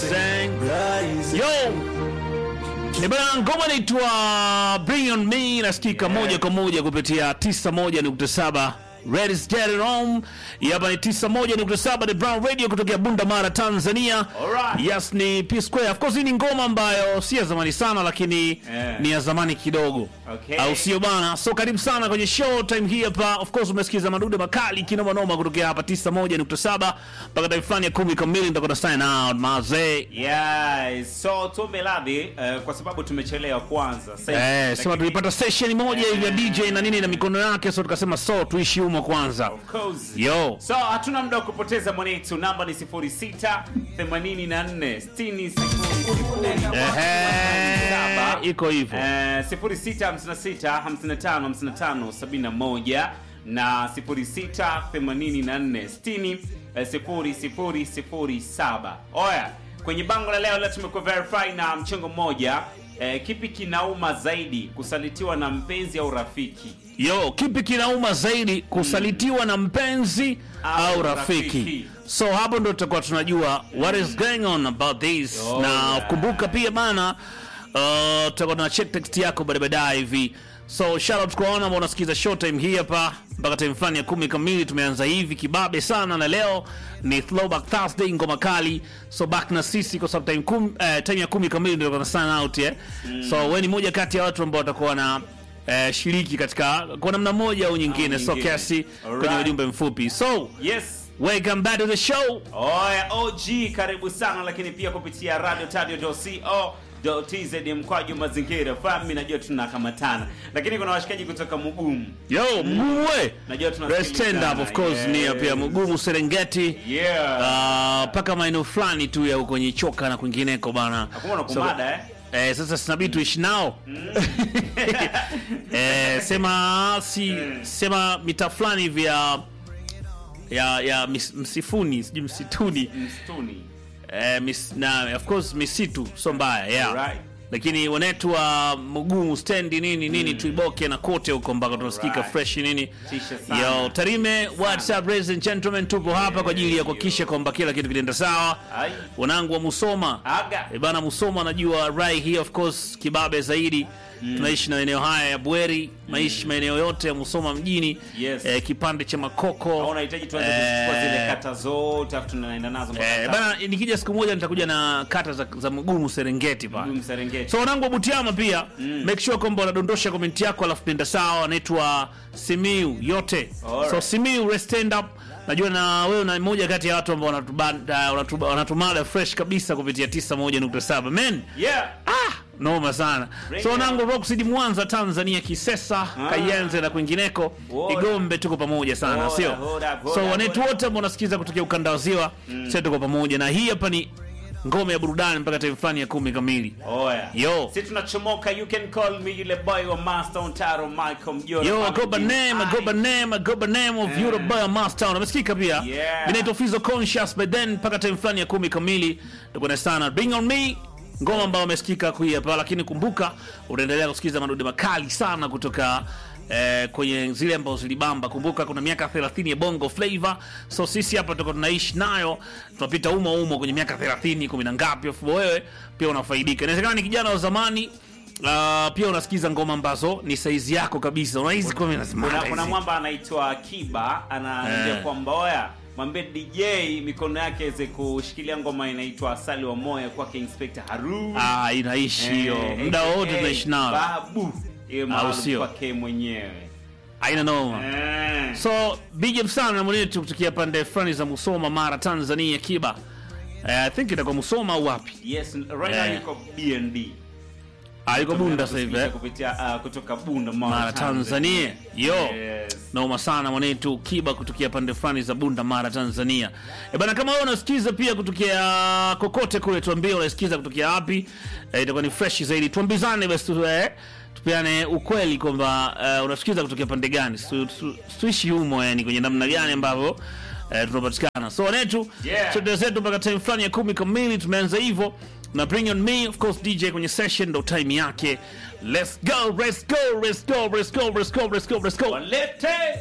rising. Yo! Ni bana ngoma inaitwa Bring on Me inasikika moja kwa moja kupitia 91.7 Red is Get It Home. Hapa ni 91.7 The Brown Radio kutokea Bunda Mara Tanzania. Alright. Yes ni P Square. Of course hii ni ngoma ambayo si ya zamani sana lakini Eh. ni ya zamani kidogo. Okay. Au sio bana? So karibu sana kwenye show time hii hapa. Of course umesikiza madude makali kinoma noma kutokea hapa 91.7 mpaka time fulani ya 10 kamili nitakwenda sign out mazee. Yes, so tuombe radhi eh, kwa sababu tumechelewa kwanza. Sasa hivi. Eh, sema Lakini- tulipata session moja hivi ya DJ na nini na mikono yake, so tukasema so tuishi humo kwanza. Of course. Yo. So hatuna muda wa kupoteza mwanetu, namba ni 06 84 60 Ehe, iko hivyo. Eh, 0656 55 55 71 na 06 84 60 eh, 0007. Oya, kwenye bango la leo leo tumekuwa verify na mchengo mmoja. Eh, kipi kinauma zaidi, kusalitiwa na mpenzi au rafiki? Yo, kipi kinauma zaidi kusalitiwa na mpenzi Au au rafiki? rafiki. So hapo ndo tutakuwa tunajua what is going on about this. Yo, na yeah. kumbuka pia bana uh, tutakuwa tuna check text yako baadaye baadaye hivi. So shout out kwa wana ambao unasikiza showtime hii hapa mpaka time fulani ya kumi kamili. Tumeanza hivi kibabe sana, na leo ni throwback Thursday, ngoma kali. So back na sisi kwa sababu time, kum, eh, time ya kumi kamili ndio tuna sign out yeah. So wewe ni moja kati ya watu ambao watakuwa na eh, shiriki katika kwa namna moja au nyingine, so nyingine. kiasi kwenye Alright. ujumbe mfupi. So Yes. welcome back to the show. Oya OG karibu sana, lakini pia kupitia radio tadio tz mkwaju mazingira fami, najua tunakamatana, lakini kuna washikaji kutoka Mugumu, Yo, mgumu we. najua Let's tunasikilizana. stand up of course ni Yes. pia mgumu Serengeti. Yeah. Ah, mpaka maeneo fulani tu ya huko Nyichoka na kwingineko bana. Hakuna na kumada eh? Eh, sasa sinabidi tuishi nao eh, sema si sema mita fulani hivi ya ya ya mis, msifuni sijui msituni Msituni. eh, mis, na of course misitu so mbaya yeah. Alright. lakini wanetu wa Mugumu stendi nini nini tuiboke na kote huko mpaka tunasikika Alright. fresh nini Tisha sana. yo Tarime WhatsApp ladies and gentlemen tupo hapa kwa ajili ya kuhakikisha kwamba kila kitu kinaenda sawa Ai. wanangu wa Musoma Aga. E bana Musoma najua rai hii of course kibabe zaidi tunaishi na maeneo haya ya Bweri maishi maeneo yote ya Musoma mjini Yes. eh, kipande cha Au Makoko unahitaji tuanze kuchukua zile kata zote afu tunaenda nazo mpaka eh, kata. bana nikija siku moja nitakuja na kata za, za Mugumu Serengeti pale Mugumu Serengeti. so wanangu wa Butiama pia make sure kwamba unadondosha komenti yako alafu nenda sawa anaitwa Simiu yote Alright. so Simiu let's stand up najua na wewe na mmoja kati ya watu ambao wanatubanda- wanatuba- wanatumada fresh kabisa kupitia 91.7 men Yeah. Ah, noma sana Radio. so nangu Rockseed Mwanza Tanzania Kisesa Kayenze na kwingineko Woda. Igombe tuko pamoja sana Woda, sio woda, woda, so wanetu woda. wote ambao unasikiza kutokea ukanda wa ziwa sisi tuko pamoja na hii hapa ni ngome ya burudani mpaka time fulani ya kumi kamili Oya. Yo. Si tunachomoka you can call me yule boy wa Master Ontaro Michael Mjora. Yo, I go by name, I go by name, I go by name of Eh. Europe by Mastown. Umesikika pia? Yeah. Mimi naitwa Fizo Conscious but then mpaka time fulani ya kumi kamili tuko na sana Bring on me ngoma ambayo umesikika kui hapa, lakini kumbuka unaendelea kusikiza madude makali sana kutoka eh, kwenye zile ambazo zilibamba. Kumbuka kuna miaka 30 ya Bongo Flavor, so sisi hapa tuko tunaishi nayo, tunapita umo umo kwenye miaka 30 kumi na ngapi, afu wewe pia unafaidika. Inawezekana ni kijana wa zamani Uh, pia unasikiza ngoma ambazo ni saizi yako kabisa, unahisi kwa mimi nasema kuna, hizi. kuna mwamba anaitwa Kiba anaambia Eh. kwamba oya mwambie DJ mikono yake iweze kushikilia ngoma inaitwa Asali wa Moyo kwake Inspector Haru. Ah, inaishi hiyo Eh, muda aka wote tunaishi nao, Babu hiyo maalum sio? kwake mwenyewe. haina noma. Eh. So big up sana na mwenetu kutokea pande fulani za Musoma, Mara, Tanzania, Kiba. Eh, I think itakuwa Musoma au wapi? Yes, right now Eh. yuko BND. Ah, yuko Bunda sasa hivi. eh? kupitia ah, kutoka Bunda Mara, Mara, Tanzania. Yo. Yes. Noma sana mwanetu Kiba kutokea pande fulani za Bunda, Mara, Tanzania. E bana, kama wewe unasikiza pia kutokea kokote kule, tuambie unasikiza kutokea wapi. E, itakuwa ni fresh zaidi. Tuambizane basi tu, eh, tupeane ukweli kwamba uh, unasikiza kutokea pande gani, Tu- tu- tuishi humo, yani kwenye namna gani ambavyo eh, tunapatikana. So wanetu Yeah. chote zetu mpaka time fulani ya kumi kamili tumeanza hivyo na bring on me of course DJ kwenye session ndo time yake. Let's go, let's go, let's go, let's go, let's go, let's go, let's go. Walete